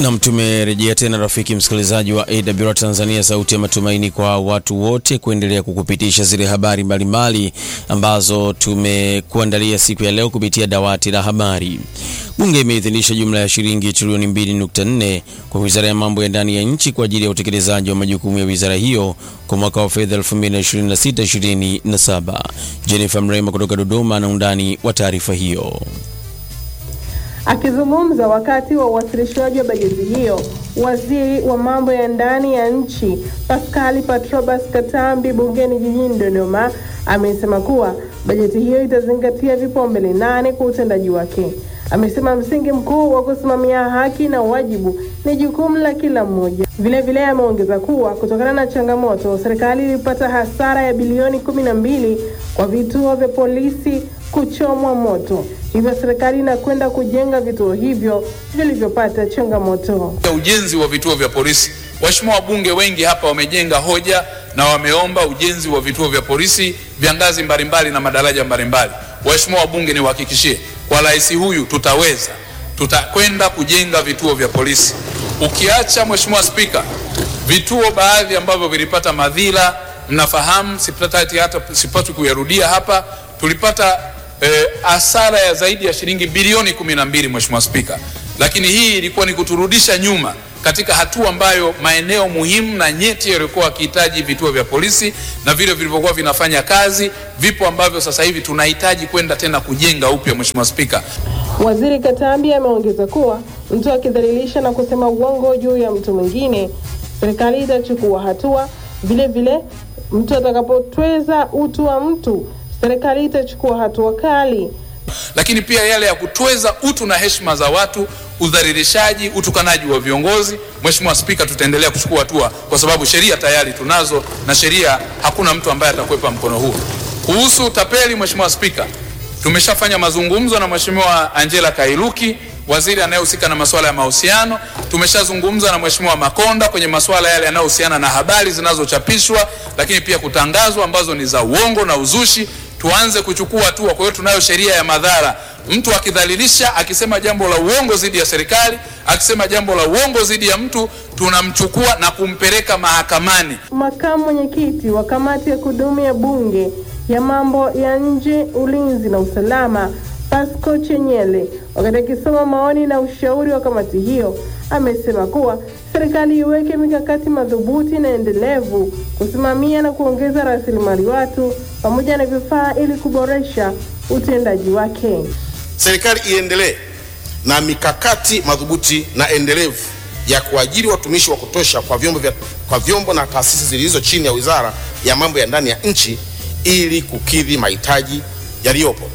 Nam, tumerejea tena rafiki msikilizaji wa AWR Tanzania, sauti ya matumaini kwa watu wote, kuendelea kukupitisha zile habari mbalimbali ambazo tumekuandalia siku ya leo kupitia dawati la habari. Bunge imeidhinisha jumla ya shilingi trilioni 2.4 kwa wizara ya mambo ya ndani ya nchi kwa ajili ya utekelezaji wa majukumu ya wizara hiyo kwa mwaka wa fedha 2026/2027. Jennifer Mrema kutoka Dodoma na undani wa taarifa hiyo. Akizungumza wakati wa uwasilishwaji wa bajeti hiyo, waziri wa mambo ya ndani ya nchi Paskali Patrobas Katambi bungeni jijini Dodoma amesema kuwa bajeti hiyo itazingatia vipaumbele nane kwa utendaji wake. Amesema msingi mkuu wa kusimamia haki na wajibu ni jukumu la kila mmoja. Vilevile ameongeza kuwa kutokana na changamoto, serikali ilipata hasara ya bilioni kumi na mbili kwa vituo vya polisi kuchomwa moto, hivyo serikali inakwenda kujenga vituo hivyo vilivyopata changamoto. Ujenzi wa vituo vya polisi, waheshimiwa wabunge wengi hapa wamejenga hoja na wameomba ujenzi wa vituo vya polisi vya ngazi mbalimbali na madaraja mbalimbali. Waheshimiwa wabunge, niwahakikishie kwa rais huyu tutaweza, tutakwenda kujenga vituo vya polisi. Ukiacha Mheshimiwa Spika, vituo baadhi ambavyo vilipata madhila, mnafahamu, sipataki hata sipati kuyarudia hapa, tulipata hasara eh, ya zaidi ya shilingi bilioni kumi na mbili Mheshimiwa Spika, lakini hii ilikuwa ni kuturudisha nyuma katika hatua ambayo maeneo muhimu na nyeti yaliokuwa wakihitaji vituo vya polisi na vile vilivyokuwa vinafanya kazi vipo ambavyo sasa hivi tunahitaji kwenda tena kujenga upya. Mheshimiwa Spika, Waziri Katambi ameongeza kuwa mtu akidhalilisha na kusema uongo juu ya mtu mwingine, serikali itachukua hatua. Vile vile mtu atakapotweza utu wa mtu, serikali itachukua hatua kali. lakini pia yale ya kutweza utu na heshima za watu, udhalilishaji, utukanaji wa viongozi, Mheshimiwa Spika, tutaendelea kuchukua hatua kwa sababu sheria tayari tunazo na sheria, hakuna mtu ambaye atakwepa mkono huo. Kuhusu utapeli, Mheshimiwa Spika, tumeshafanya mazungumzo na Mheshimiwa Angela Kairuki, waziri anayehusika na masuala ya mahusiano. Tumeshazungumza na Mheshimiwa Makonda kwenye masuala yale yanayohusiana na habari zinazochapishwa, lakini pia kutangazwa ambazo ni za uongo na uzushi tuanze kuchukua hatua. Kwa hiyo tunayo sheria ya madhara. Mtu akidhalilisha, akisema jambo la uongo dhidi ya serikali, akisema jambo la uongo dhidi ya mtu, tunamchukua na kumpeleka mahakamani. Makamu mwenyekiti wa kamati ya kudumu ya bunge ya mambo ya nje, ulinzi na usalama Pasco Chenyele, wakati akisoma maoni na ushauri wa kamati hiyo, amesema kuwa serikali iweke mikakati madhubuti na endelevu kusimamia na kuongeza rasilimali watu pamoja na vifaa ili kuboresha utendaji wake. Serikali iendelee na mikakati madhubuti na endelevu ya kuajiri watumishi wa kutosha kwa vyombo, vya, kwa vyombo na taasisi zilizo chini ya Wizara ya Mambo ya Ndani ya Nchi ili kukidhi mahitaji yaliyopo.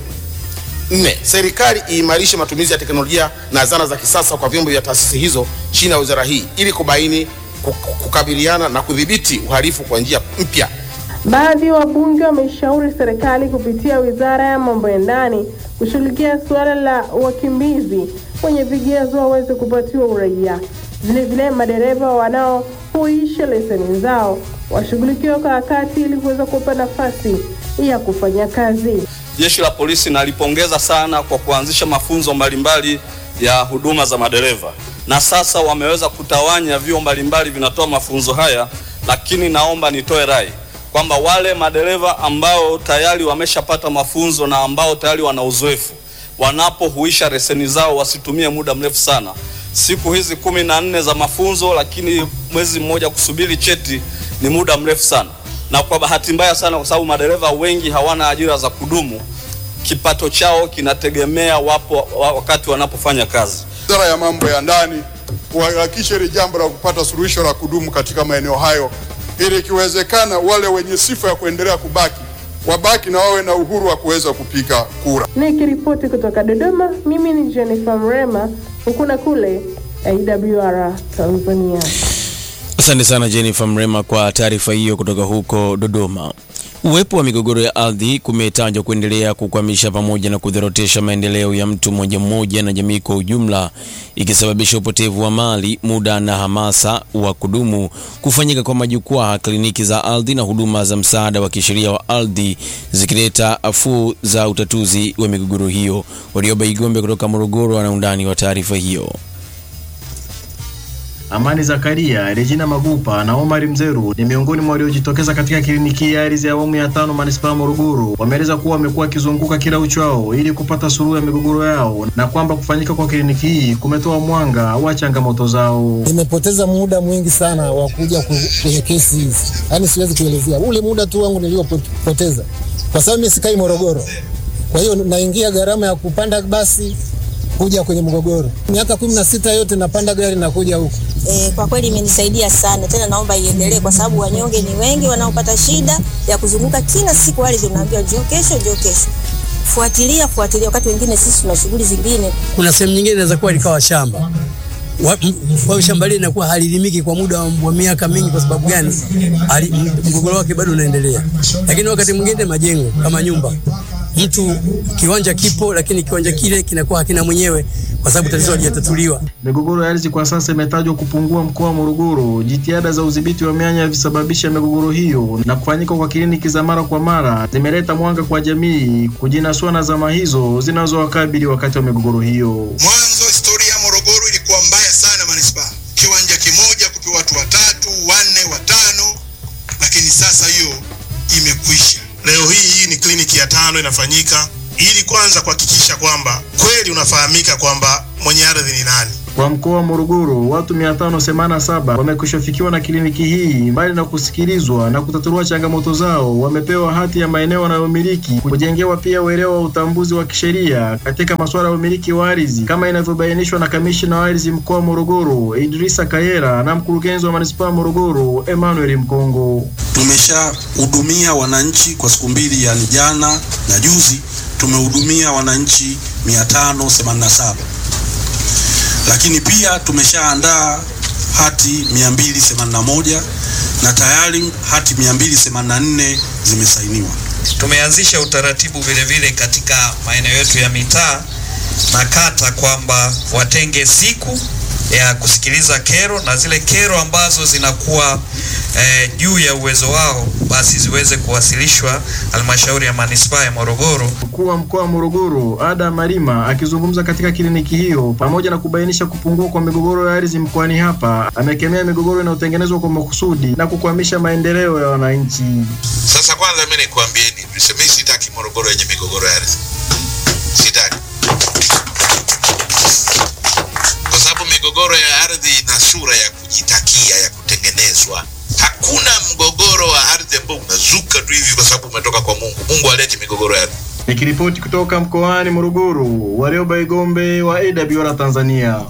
Nne, serikali iimarishe matumizi ya teknolojia na zana za kisasa kwa vyombo vya taasisi hizo chini ya wizara hii ili kubaini, kukabiliana na kudhibiti uhalifu kwa njia mpya. Baadhi ya wabunge wameshauri serikali kupitia wizara ya mambo ya ndani kushughulikia suala la wakimbizi wenye vigezo waweze kupatiwa uraia. Vilevile, madereva wanaohuisha leseni zao washughulikiwe kwa wakati ili kuweza kupa nafasi ya kufanya kazi. Jeshi la polisi nalipongeza sana kwa kuanzisha mafunzo mbalimbali ya huduma za madereva, na sasa wameweza kutawanya vyuo mbalimbali vinatoa mafunzo haya, lakini naomba nitoe rai kwamba wale madereva ambao tayari wameshapata mafunzo na ambao tayari wana uzoefu, wanapohuisha leseni zao wasitumie muda mrefu sana. Siku hizi kumi na nne za mafunzo, lakini mwezi mmoja kusubiri cheti ni muda mrefu sana na kwa bahati mbaya sana, kwa sababu madereva wengi hawana ajira za kudumu, kipato chao kinategemea wapo wakati wanapofanya kazi. Wizara ya mambo ya ndani kuhakikisha hili jambo la kupata suluhisho la kudumu katika maeneo hayo, ili ikiwezekana wale wenye sifa ya kuendelea kubaki wabaki na wawe na uhuru wa kuweza kupiga kura. Nikiripoti kutoka Dodoma, mimi ni Jennifer Mrema, huku na kule AWR Tanzania. Asante sana Jennifer Mrema kwa taarifa hiyo kutoka huko Dodoma. Uwepo wa migogoro ya ardhi kumetajwa kuendelea kukwamisha pamoja na kudhorotesha maendeleo ya mtu mmoja mmoja na jamii kwa ujumla, ikisababisha upotevu wa mali, muda na hamasa wa kudumu kufanyika kwa majukwaa, kliniki za ardhi na huduma za msaada wa kisheria wa ardhi, zikileta afuu za utatuzi wa migogoro hiyo. Warioba Igombe kutoka Morogoro ana undani wa taarifa hiyo. Amani Zakaria, Regina Magupa na Omar Mzeru ni miongoni mwa waliojitokeza katika kliniki ya ardhi ya awamu ya tano manispaa Morogoro. Wameeleza kuwa wamekuwa wakizunguka kila uchao ili kupata suluhu ya migogoro yao na kwamba kufanyika kwa kliniki hii kumetoa mwanga wa changamoto zao. Nimepoteza muda mwingi sana wa kuja ku- kwenye kesi hizi, yaani siwezi kuelezea ule muda tu wangu niliopoteza, kwa sababu mimi sikai Morogoro. Kwa hiyo naingia gharama ya kupanda basi kuja kwenye mgogoro. Miaka kumi na sita yote napanda gari na kuja huku. E, kwa kweli imenisaidia sana tena, naomba iendelee kwa sababu wanyonge ni wengi wanaopata shida ya kuzunguka kila siku, wale tunaambiwa njoo kesho, njoo kesho. Fuatilia, fuatilia, wakati wengine sisi tuna shughuli zingine. kuna sehemu nyingine inaweza kuwa likawa shamba Wa- m- kwa hiyo shamba lile linakuwa halilimiki kwa muda wa, wa miaka mingi. Kwa sababu gani? Hali- m- mgogoro wake bado unaendelea. Lakini wakati mwingine majengo kama nyumba, mtu kiwanja kipo, lakini kiwanja kile kinakuwa hakina mwenyewe kwa sababu tatizo halijatatuliwa. Migogoro ya ardhi kwa sasa imetajwa kupungua mkoa wa Morogoro. Jitihada za udhibiti wa mianya visababisha migogoro hiyo na kufanyika kwa kliniki za mara kwa mara zimeleta mwanga kwa jamii kujinasua na zama hizo zinazowakabili wakati wa migogoro hiyo. Mwanzo historia ya Morogoro ilikuwa mbaya sana manispaa, kiwanja kimoja kupewa watu watatu, wanne, watano, lakini sasa hiyo imekwisha. Leo hii hii ni kliniki ya tano inafanyika ili kwanza kuhakikisha kwamba kweli unafahamika kwamba mwenye ardhi ni nani. Kwa mkoa wa Morogoro, watu 587 wamekwishafikiwa na kliniki hii. Mbali na kusikilizwa na kutatuliwa changamoto zao, wamepewa hati ya maeneo wanayomiliki, kujengewa pia uelewa wa utambuzi wa kisheria katika masuala ya umiliki wa ardhi kama inavyobainishwa na kamishina wa ardhi mkoa wa Morogoro Idrisa Kayera na mkurugenzi wa manispaa ya Morogoro Emmanuel Mkongo. Tumeshahudumia wananchi kwa siku mbili, yani jana na juzi tumehudumia wananchi 587 lakini pia tumeshaandaa hati 281 na tayari hati 284 zimesainiwa. Tumeanzisha utaratibu vile vile katika maeneo yetu ya mitaa na kata kwamba watenge siku ya kusikiliza kero na zile kero ambazo zinakuwa eh, juu ya uwezo wao basi ziweze kuwasilishwa halmashauri ya manispaa ya Morogoro. Mkuu wa mkoa wa Morogoro Ada Malima akizungumza katika kliniki hiyo, pamoja na kubainisha kupungua kwa migogoro ya ardhi mkoani hapa, amekemea migogoro inayotengenezwa kwa makusudi na kukwamisha maendeleo ya wananchi. Sasa kwanza mimi nikwambieni, mimi sitaki Morogoro yenye migogoro ya ardhi, sitaki, kwa sababu migogoro ya ardhi ina sura ya kujitakia, ya kutengenezwa. Hakuna mgogoro wa ardhi ambao unazuka tu hivi kwa sababu umetoka kwa Mungu. Mungu haleti migogoro ya ardhi. Nikiripoti kutoka mkoani Morogoro, Warioba Igombe wa AWR Tanzania.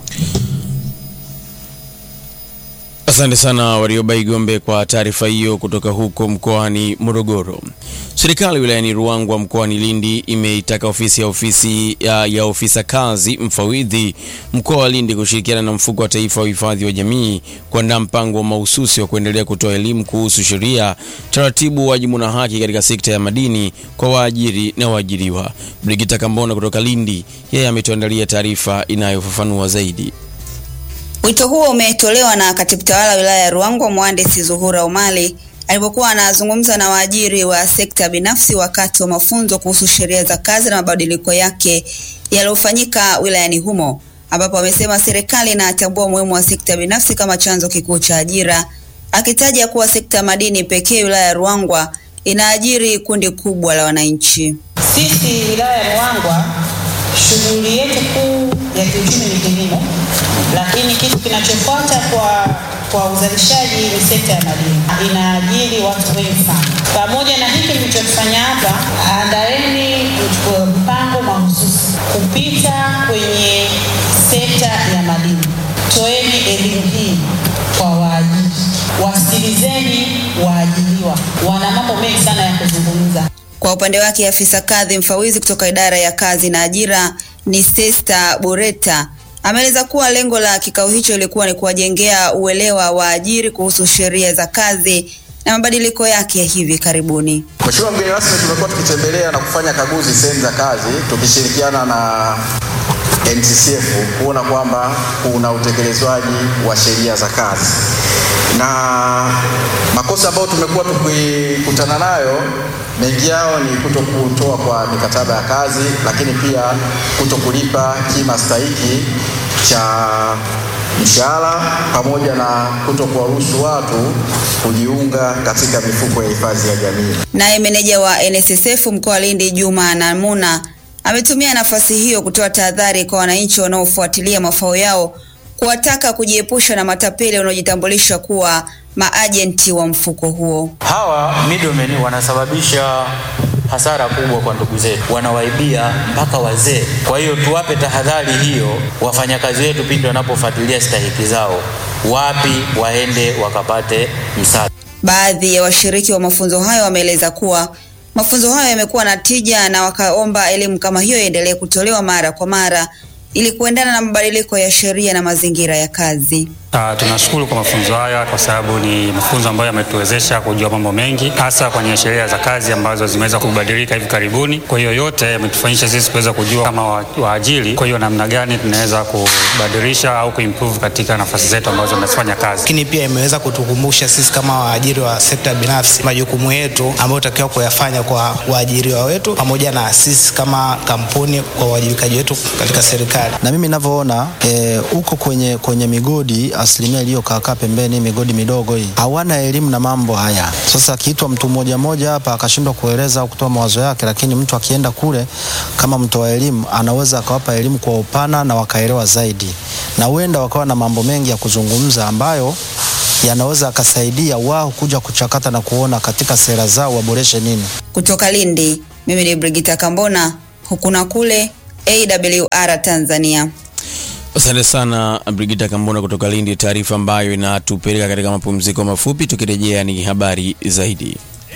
Asante sana Warioba Igombe kwa taarifa hiyo kutoka huko mkoani Morogoro. Serikali wilayani Ruangwa mkoani Lindi imeitaka ofisi ya ofisi ya, ya ofisa kazi mfawidhi mkoa wa Lindi kushirikiana na mfuko wa taifa wa uhifadhi wa jamii kuandaa mpango wa mahususi wa kuendelea kutoa elimu kuhusu sheria, taratibu, wajibu na haki katika sekta ya madini kwa waajiri na waajiriwa. Brigita Kambona kutoka Lindi, yeye ametuandalia taarifa inayofafanua zaidi. Wito huo umetolewa na katibu tawala wilaya ya Ruangwa mhandisi Zuhura Umali alipokuwa anazungumza na waajiri wa sekta binafsi wakati wa mafunzo kuhusu sheria za kazi na mabadiliko yake yaliyofanyika wilayani humo, ambapo amesema serikali inatambua umuhimu wa sekta binafsi kama chanzo kikuu cha ajira, akitaja kuwa sekta ya madini pekee wilaya ya Ruangwa inaajiri kundi kubwa la wananchi. Sisi wilaya ya Ruangwa shughuli yetu kuu ya kiuchumi ni kilimo, lakini kitu kinachofuata kwa kwa uzalishaji ni sekta ya madini, inaajiri watu wengi sana. Pamoja na hiki mlichokifanya hapa, andaeni mpango mahususi kupita kwenye sekta ya madini. Toeni elimu hii kwa waajiri, wasikilizeni waajiriwa, wana mambo mengi sana ya kuzungumza. Kwa upande wake afisa kadhi mfawidhi kutoka idara ya kazi na ajira ni Sesta Boreta ameeleza kuwa lengo la kikao hicho ilikuwa ni kuwajengea uelewa waajiri kuhusu sheria za kazi na mabadiliko yake ya hivi karibuni. Mheshimiwa mgeni rasmi, tumekuwa tukitembelea na kufanya kaguzi sehemu za kazi tukishirikiana na NTCF kuona kwamba kuna utekelezwaji wa sheria za kazi na makosa ambayo tumekuwa tukikutana nayo mengi yao ni kuto kutoa kwa mikataba ya kazi, lakini pia kuto kulipa kima stahiki cha mshahara pamoja na kuto kuwaruhusu watu kujiunga katika mifuko ya hifadhi ya jamii. Naye meneja wa NSSF mkoa wa Lindi Juma Namuna ametumia nafasi hiyo kutoa tahadhari kwa wananchi wanaofuatilia mafao yao kuwataka kujiepusha na matapeli wanaojitambulisha kuwa maajenti wa mfuko huo. Hawa middlemen wanasababisha hasara kubwa kwa ndugu zetu, wanawaibia mpaka wazee. Kwa hiyo tuwape tahadhari hiyo wafanyakazi wetu pindi wanapofuatilia stahiki zao, wapi waende wakapate msaada. Baadhi ya washiriki wa mafunzo hayo wameeleza kuwa mafunzo hayo yamekuwa na tija na wakaomba elimu kama hiyo iendelee kutolewa mara kwa mara ili kuendana na mabadiliko ya sheria na mazingira ya kazi. Uh, tunashukuru kwa mafunzo haya kwa sababu ni mafunzo ambayo yametuwezesha kujua mambo mengi hasa kwenye sheria za kazi ambazo zimeweza kubadilika hivi karibuni. Kwa hiyo yote yametufanyisha sisi kuweza kujua kama wa- waajiri, kwa hiyo namna gani tunaweza kubadilisha au kuimprove katika nafasi zetu ambazo tunafanya kazi. lakini pia imeweza kutukumbusha sisi kama waajiri wa sekta binafsi majukumu yetu ambayo tutakiwa kuyafanya kwa waajiriwa wetu pamoja na sisi kama kampuni kwa uwajibikaji wetu katika serikali. na mimi ninavyoona eh, huko kwenye, kwenye migodi asilimia iliyokaakaa pembeni migodi midogo hii hawana elimu na mambo haya. Sasa akiitwa mtu mmoja mmoja hapa akashindwa kueleza au kutoa mawazo yake, lakini mtu akienda kule kama mtoa elimu anaweza akawapa elimu kwa upana na wakaelewa zaidi, na huenda wakawa na mambo mengi ya kuzungumza ambayo yanaweza akasaidia wao kuja kuchakata na kuona katika sera zao waboreshe nini. Kutoka Lindi, mimi ni Brigita Kambona, huku na kule AWR Tanzania. Asante sana Brigita Kambona kutoka Lindi, taarifa ambayo inatupeleka katika mapumziko mafupi. Tukirejea ni habari zaidi.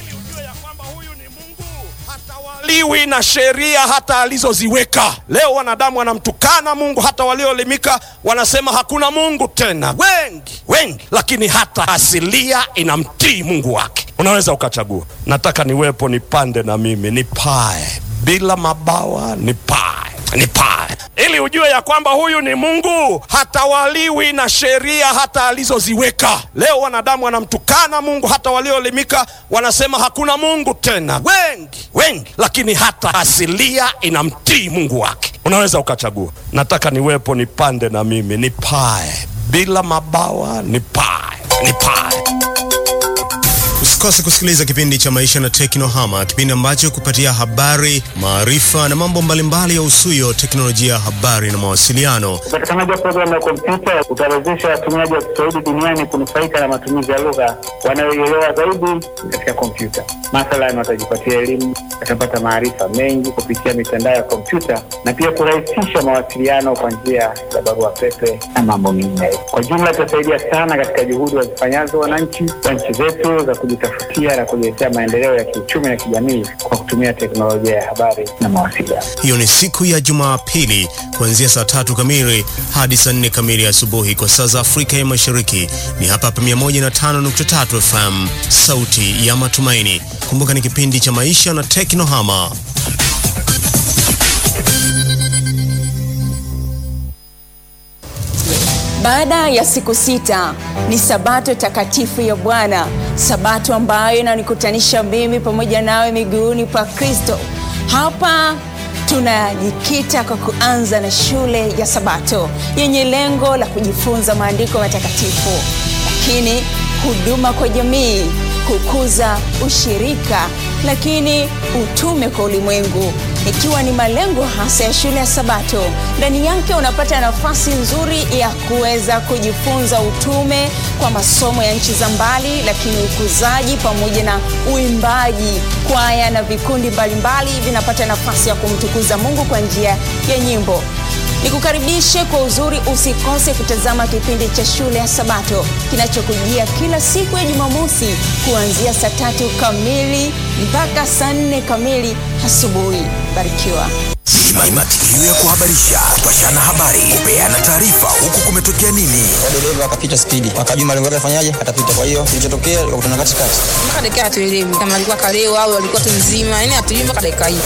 liwi na sheria hata alizoziweka. Leo wanadamu wanamtukana Mungu, hata walioelimika wanasema hakuna Mungu tena, wengi wengi, lakini hata asilia inamtii Mungu wake. Unaweza ukachagua, nataka niwepo, nipande na mimi nipae, bila mabawa nipae, nipae, ili ujue ya kwamba huyu ni Mungu, hatawaliwi na sheria hata alizoziweka. Leo wanadamu wanamtukana Mungu, hata walioelimika wanasema hakuna Mungu tena, wengi wengi, lakini hata asilia inamtii Mungu wake. Unaweza ukachagua, nataka niwepo, nipande na mimi nipae, bila mabawa nipae, nipae. Usikose kusikiliza kipindi cha Maisha na Teknohama, kipindi ambacho kupatia habari, maarifa na mambo mbalimbali ya usuyo teknolojia ya habari na mawasiliano. Upatikanaji wa programu ya kompyuta utawezesha watumiaji wa Kiswahili duniani kunufaika na matumizi ya lugha wanayoielewa zaidi katika kompyuta. Mathalan, watajipatia elimu, watapata maarifa mengi kupitia mitandao ya kompyuta na pia kurahisisha mawasiliano kwa njia ya barua pepe na mambo mengineyo. Kwa jumla, itasaidia sana katika juhudi wazifanyazo wananchi wa nchi zetu za kujitafutia na kujiletea maendeleo ya kiuchumi na kijamii kwa kutumia teknolojia ya habari na mawasiliano. Hiyo ni siku ya Jumapili kuanzia saa tatu kamili hadi saa nne kamili asubuhi kwa saa za Afrika ya Mashariki. Ni hapa hapa 105.3 FM, sauti ya matumaini. Kumbuka ni kipindi cha maisha na teknohama. Baada ya siku sita ni sabato takatifu ya Bwana, sabato ambayo inanikutanisha mimi pamoja nawe miguuni pa Kristo. Hapa tunajikita kwa kuanza na shule ya Sabato yenye lengo la kujifunza maandiko matakatifu, lakini huduma kwa jamii, kukuza ushirika, lakini utume kwa ulimwengu ikiwa ni malengo hasa ya shule ya Sabato. Ndani yake unapata nafasi nzuri ya kuweza kujifunza utume kwa masomo ya nchi za mbali, lakini ukuzaji pamoja na uimbaji. Kwaya na vikundi mbalimbali vinapata nafasi ya kumtukuza Mungu kwa njia ya nyimbo. Nikukaribishe kwa uzuri, usikose kutazama kipindi cha shule ya Sabato kinachokujia kila siku ya Jumamosi kuanzia saa tatu kamili mpaka saa nne kamili asubuhi. Barikiwa. Ni matukio ya kuhabarisha, kupashana habari, kupeana taarifa, huku kumetokea nini. dereva akapita spidi, akajua malengo yake afanyaje, atapita. Kwa hiyo kilichotokea, akakutana katikati. mpaka dakika hatuelewi kama alikuwa kalewa au alikuwa tu mzima, yani hatujui mpaka dakika hii.